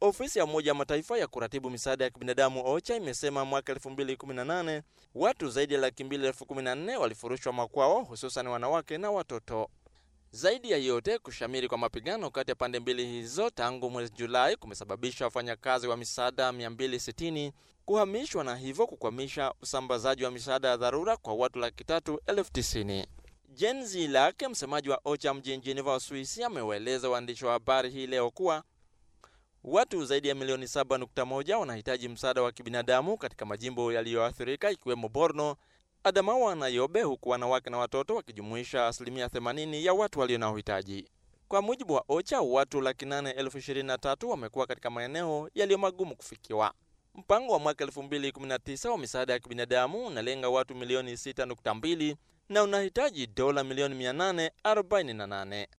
Ofisi ya Umoja wa Mataifa ya kuratibu misaada ya kibinadamu OCHA imesema mwaka 2018 watu zaidi ya laki mbili elfu kumi na nne walifurushwa makwao, hususan wanawake na watoto. Zaidi ya yote, kushamiri kwa mapigano kati ya pande mbili hizo tangu mwezi Julai kumesababisha wafanyakazi wa misaada 260 kuhamishwa na hivyo kukwamisha usambazaji wa misaada ya dharura kwa watu laki tatu elfu tisini. Jenzi lake msemaji wa OCHA mjini Geneva, Uswisi, amewaeleza waandishi wa habari hii leo kuwa watu zaidi ya milioni 7.1 wanahitaji msaada wa kibinadamu katika majimbo yaliyoathirika ikiwemo Borno, Adamawa na Yobe, huku wanawake na watoto wakijumuisha asilimia 80 ya watu walio na uhitaji. Kwa mujibu wa OCHA, watu laki nane elfu ishirini na tatu wamekuwa katika maeneo yaliyo magumu kufikiwa. Mpango wa mwaka 2019 wa misaada ya kibinadamu unalenga watu milioni 6.2 na unahitaji dola milioni 848.